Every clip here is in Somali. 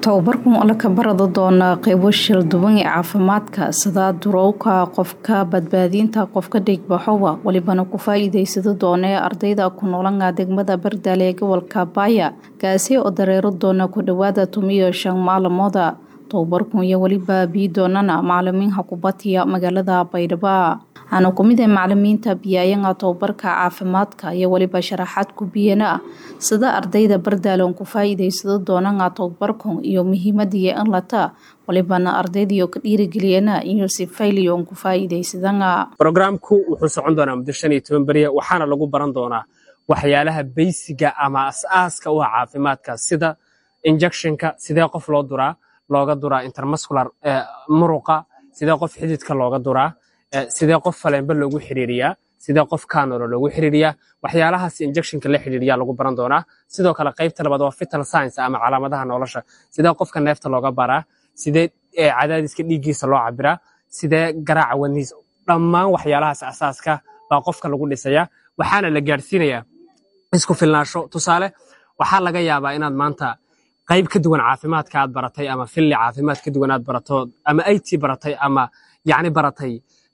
tababarkan oo la kabarada doona qeybo shil duwan ee caafimaadka sida durowka qofka badbaadinta qofka dhigbaxowa walibana ku faa-iideysada doonee ardayda ku noolanga degmada bardaale ee gobolka baaya kaasi oo dareero doona ku dhawaada tumiyo shan maalmooda tababarkan iyo weliba bii doonana macalimiinha kubatiya magaalada baydhabo waxaana kumid ah macalimiinta biyaayanga tababarka caafimaadka iyo weliba sharaxaad ku biyana sida ardayda bardaale on ku faa-iideysado doonanga tababarkan iyo muhiimadiiyo in lata walibana ardaydiio ka dhiirigeliyana iyo si fayliyo on ku faa-iideysadanga brogramku wuxuu socon doonaa muddo shan iyo toban beriya waxaana lagu baran doonaa waxyaalaha beysiga ama as-aaska u ah caafimaadka sida injectionka sidee qof loo duraa looga duraa intermuscular muruqa sidee qof xididka looga duraa sidee qof faleenba loogu xiriiriyaa sidee qof kanolo loogu xiriiriyaa waxyaalahaas injectionka la xiriiriyaa lagu baran doonaa sidoo kale qaybta labaad waa vital science ama calaamadaha nolosha sidee qofka neefta looga baraa sidee cadaadiska dhiiggiisa loo cabiraa sidee garaaca wadnihiis dhammaan waxyaalahaas asaaska baa qofka lagu dhisayaa waxaana la gaadhsiinayaa isku filnaasho tusaale waxaa laga yaabaa inaad maanta qayb ka duwan caafimaadka aad baratay ama filli caafimaad ka duwan aad barato ama it baratay ama yacni baratay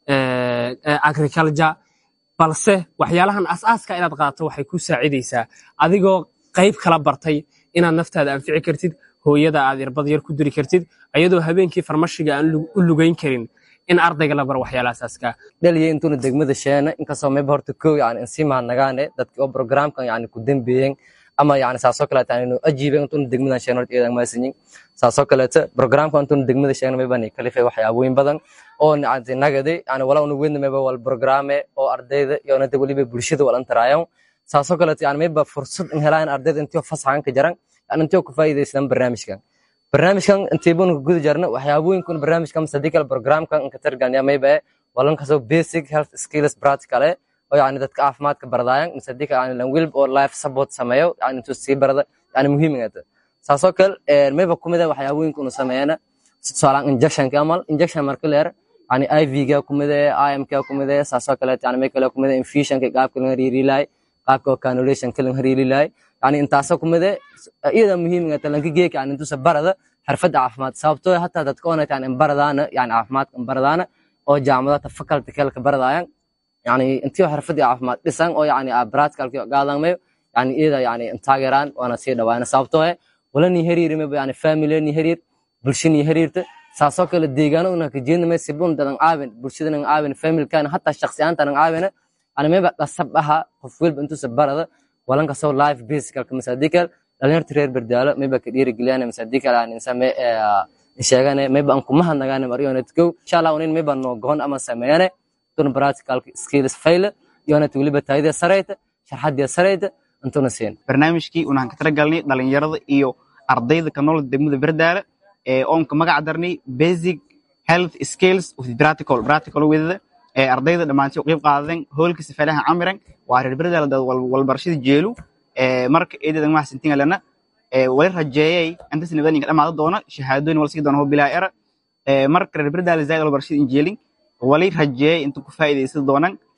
agriculture balse waxyaalahan asaaska inaad qaadato waxay ku saacidaysaa adigoo qayb kala bartay inaad naftaada anfici kartid hooyada aad irbad yar ku diri kartid ayadoo habeenkii farmashiga aan u lugayn karin in ardayga la baro waxyaala asaaska dhaliya intuuna degmada sheena inkastoo mayba horta kow yani insii mahadnagaane dadka oo programkan yani ku dambeeyeen ama yani saasoo kaleeta anu ajiiben intuuna degmadan sheena horta iyadan maasinyin saasoo kaleeta programkan intuuna degmada sheena maybani kalifay waxyaabooyin badan oo nagade yani wala una weydna mayba wal programe oo ardayda iyo nada weliba bulshada wal antaraayan saasoo kaleeta yani mayba fursad in helaan ardayda intio fasaxan ka jaran yani intio ku faa'iidaysadaan barnaamijkan barnaamijkan intiibanu ka guda jarna waxyaabooyinkuna barnaamijkan sadii kale programkan inka targanya mayba walan kasoo basic health skills practical eh oo yani dadka caafimaadka baradaayan sadii kale yani lanwilb oo life support sameeyo yani intuu sii barada yani muhiimingata saasoo kale mayba kumida waxyaabooyinka unu sameeyana tusaalaan injectionka amal injection marka leer yani ivga kumide imka kumide saasoo kaleet yani may kale kumide infusionka qaabka laga hariirilahay qaabka oo canulationka laga hariirilahay yani intaasoo kumide iyada muhiimingata lanka geeka yani intuusa barada xirfadda caafimaad sababtoo hataa dadka oonat yani baradaana yani caafimaadka baradaana oo jaamacadata faculty kelka baradaayan yani intii xirfadii caafimaad dhisan oo yani practicalki gaadamayo yani iyada yani taageeraan waana sii dhawaana sababtoo eh walani hariiri mayba yani family ni hariir bulshani hariirta saasoo kale deegaano una ka jeednamay sibun dadan caawin bulshadana caawin familkana hataa shakhsiyaantana caawina yani mayba dhasab aha qof walba intuusa barada walan kasoo life basicalka masaadikal dhalinyarta reer bardaalo mayba ka dhiirigeliyaan masaadikal yani insame sheegane mayba aan kuma hadnagaane mariyonetkow insha allah unin mayba noo gohon ama sameeyane tuna practical skills fail iyonat weliba taayida sarayta sharxadiya sarayta intuna siin barnaamijkii unaan ka talagalnay dhalinyarada iyo ardayda ka nool degmada bardaale ee oonka magac darnay basic health skills with practical practical with ee ardayda dhammaantii u qayb qaadeen hoolkiisa falaha camiran waa reer bardaale dad walbarashada jeelu ee marka eedadan wax sintin lana ee wali rajeeyay inta sinadan inka dhamaado doona shahaadooyin wal sii doona ho bilaa era ee marka reer bardaale zaid walbarashada injeelin wali rajeeyay inta ku faa'iideysan doonaan